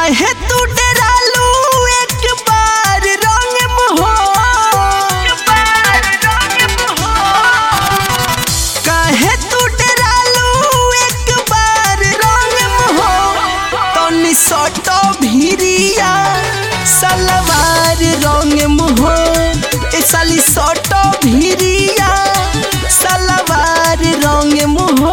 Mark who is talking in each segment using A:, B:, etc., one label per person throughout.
A: काहे तू डरालू एक बार रंग मोहो काहे तू डरालू एक बार रंग मोहो तनी सटो भिरिया सलवार रंग मोहो ए साली सटो भिरिया सलवार रंग मोहो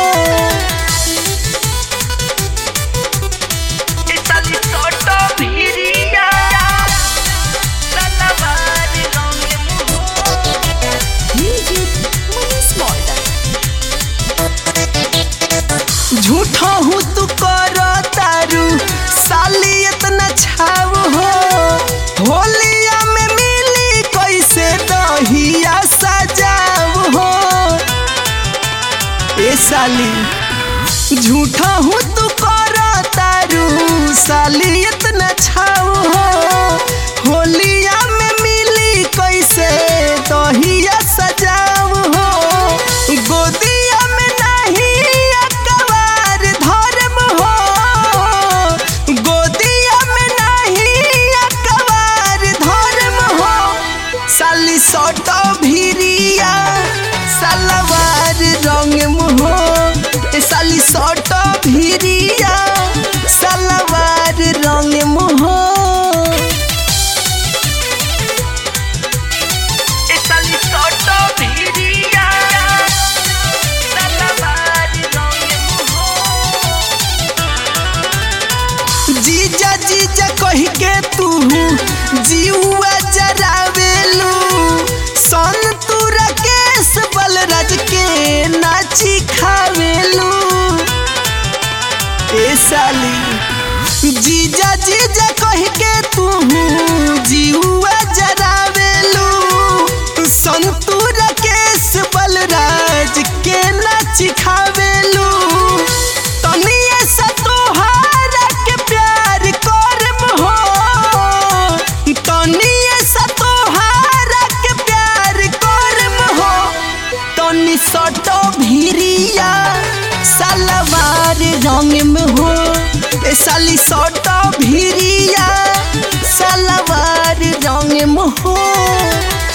A: झूठा हूँ तू करो तारू साली इतना छाव हो होलिया में मिली कैसे दहिया सजाव हो ए साली झूठा हूँ तू करो तारू साली इतना छाव हो होलिया में मिली कैसे दहिया सजाव हो गोदिया में नहीं अकबार धर्म हो गोदिया में नहीं अकबार धर्म हो साली सटो भिरिया सलवार रंग मोहो ए साली सटो भिरिया सलवार रंग मोहो जीजा जीजा कही के तू जीवा जरावेलू सन तू राकेश बलराज के नाची खावेलू ए साली जीजा जीजा कही के तू जीवा जरावेलू सन तू राकेश बलराज के नाची खावेलू तनिए सा तोहारा के प्यार करम हो तनिए सा तोहारा के प्यार करम हो तनी सटो भिरिया सलवार रंग में हो ए साली सटो भिरिया सलवार रंग में हो